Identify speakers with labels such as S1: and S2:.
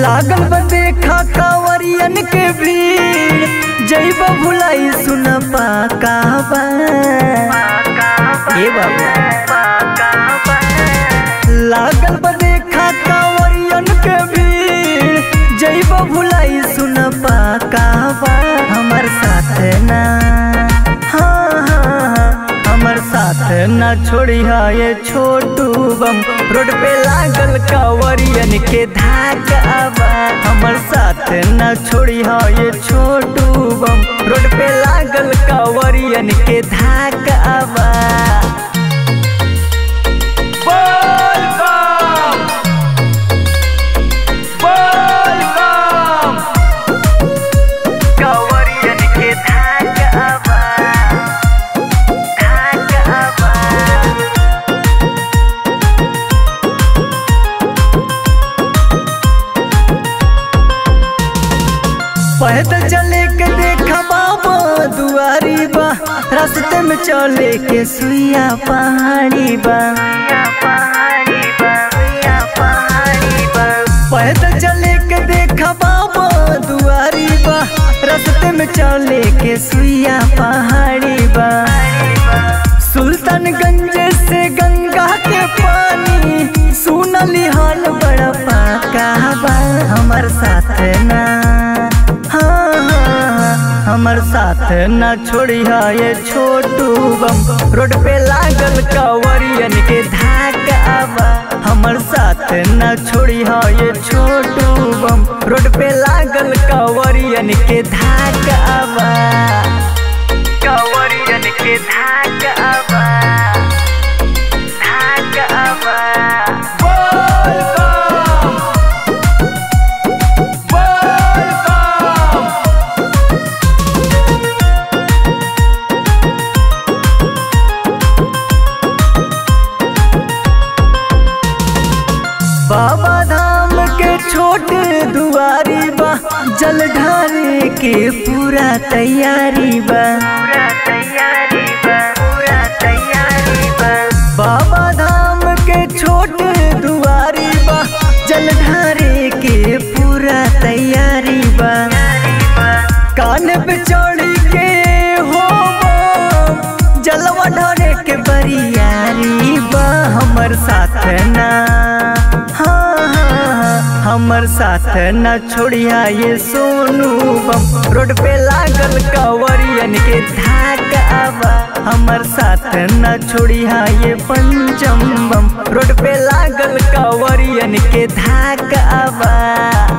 S1: लागल बा देखा कांवरियन के भीड़ जैब भुलाई सुन पाका बा ए बाबा लागल बा देखा कांवरियन के भीड़ जैब भुलाई सुन पाका बा हमर साथ ना हाँ हाँ हाँ हमर साथ ना छोड़ी ये छोटू बम रोड पे लागल कांवरियन के धाका बा हमर साथ ना छोड़ी ये छोटू बम रोड पे लागल कांवरियन के धाका बा
S2: बोल बम बोल बम
S1: कांवरियन के धाका बा धाका बा पैदल चले के देखा बाबा दुआरी बा रास्ते में चले के सुइया पहाड़ी बा पैदल चले के देखा बाबा दुआरी बा रास्ते में चले के सुइया पहाड़ी बा सुल्तानगंज से गंगा के पानी सुनली हाल बड़ा पाका बा हमर साथ ना हाँ हाँ हाँ, हमर साथ ना छोड़िया ये छोटू बम रोड पे लागल कांवरियन के धाका बा हमर साथ ना छोड़िया ये छोटू बम रोड पे लागल कांवरियन के धाका बा कांवरियन के धाका बा धाका बा
S2: बोल बम बोल बम
S1: बाबा धाम के छोट दुआरी बा जल ढारे के पूरा तैयारी बा बाबा धाम के छोट दुआरी बा जल ढारे के पूरा तैयारी बा कान पे चढ़ी के हो बम, जलवा ढारे के बरियारी बा हमर साथ ना हाँ हाँ हाँ, हमर साथ न छोड़िया ये सोनू बम रोड पे लागल कांवरियन के धाका बा हमर साथ न छोड़िया ये पंचम बम रोड पे लागल कांवरियन के धाका बा